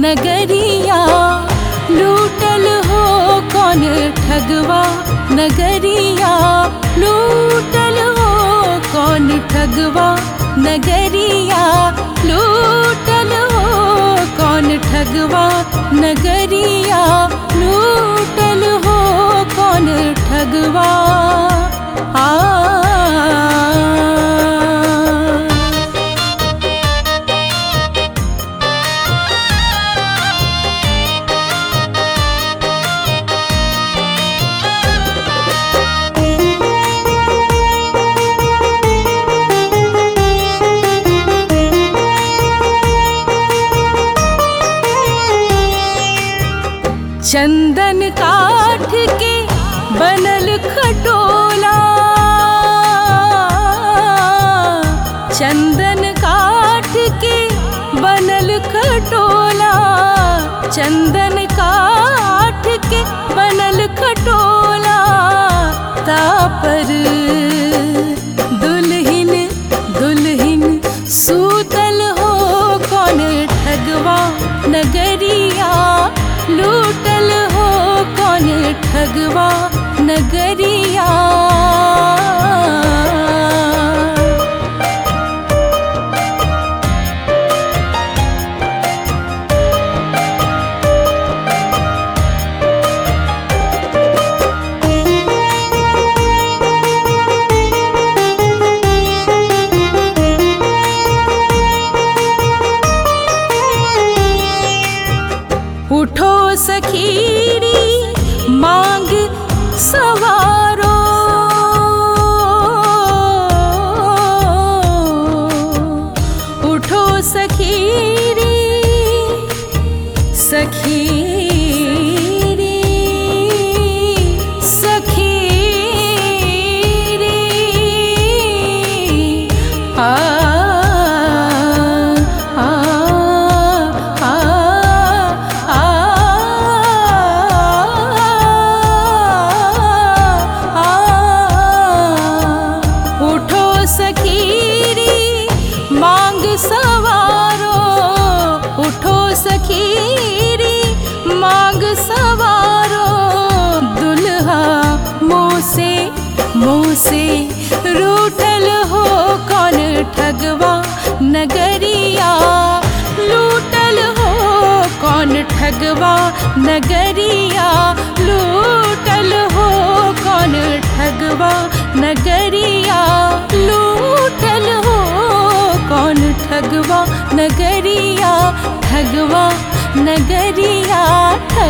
नगरिया लूटल हो कौन ठगवा नगरिया लूटल हो कौन ठगवा नगरिया लूटल हो कौन ठगवा नगरिया लूटल हो कौन ठगवा आ चंदन काठ के बनल खटोला चंदन काठ के बनल खटोला चंदन काठ के बनल खटोला तापर दुल्हिन दुल्हिन सूतल हो कौन ठगवा नगरिया लूटल हो कौन ठगवा नगरिया उठो सखीरी मांग सवारो उठो सखीरी सखीरी सखीरी आ आ आ आ उठो सखीरी मांग सवारो उठो सखीरी मांग सवारो दुल्हा मुँह से मुँह से रूठल हो कौन ठगवा नगरिया लूटल हो कौन ठगवा नगरिया लूटल हो कौन ठगवा नगरिया लूटल हो कौन ठगवा नगरिया ठगवा नगरिया